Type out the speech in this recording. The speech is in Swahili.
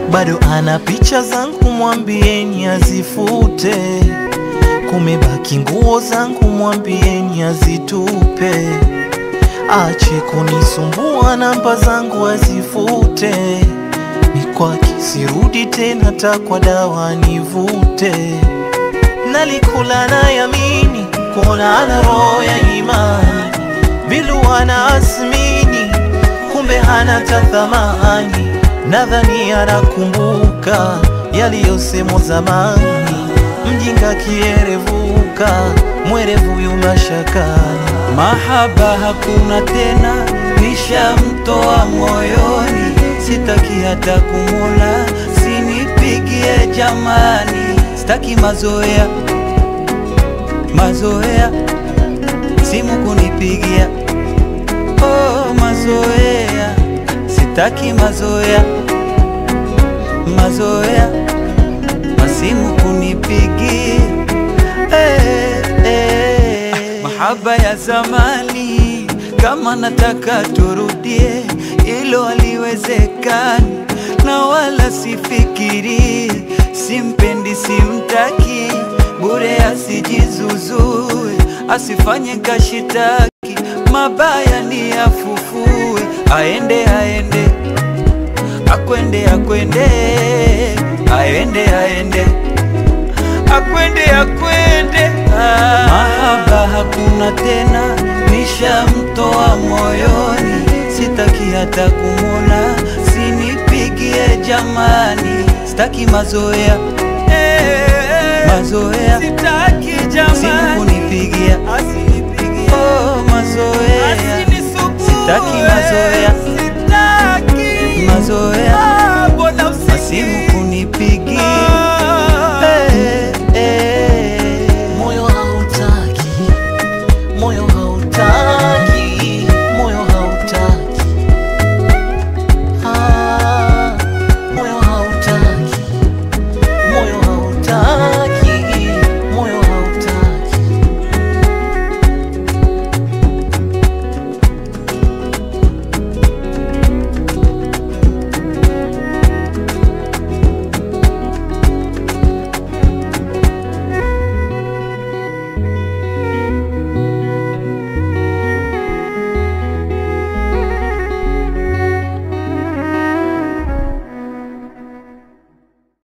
bado ana picha zangu, mwambieni azifute. Kumebaki nguo zangu, mwambieni azitupe. Ache kunisumbua, namba zangu azifute. Ni kwake sirudi tena, takwa dawa nivute. Nalikula na yamini, kuona ana roho ya imani, bilu ana asmini, kumbe hana tathamani. Nadhani anakumbuka yaliyosemwa zamani, mjinga kierevuka, mwerevu yu mashakani. Mahaba hakuna tena, nishamtoa moyoni, sitaki hata kumwona, sinipigie jamani, sitaki mazoea mazoea, simu kunipigia, oh mazoea, sitaki mazoea mazoea, masimu kunipigia eh, eh. Mahaba ya zamani, kama nataka turudie, ilo haliwezekani, na wala sifikiri, simpendi, simtaki, bure asijizuzue, asifanye kashitaki, mabaya ni afufue, aende aende, akwende akwende, aende aende akwende akwende, ah. Mahaba hakuna tena, nishamtoa moyoni, sitaki hata kumwona, sinipigie jamani, sitaki mazoea mazoea, Sitaki simu jamani, kunipigia, asinipigie, oh mazoea, asinisumbue, sitaki mazoea sitaki mazoea, Ah, mbona masimu usikie?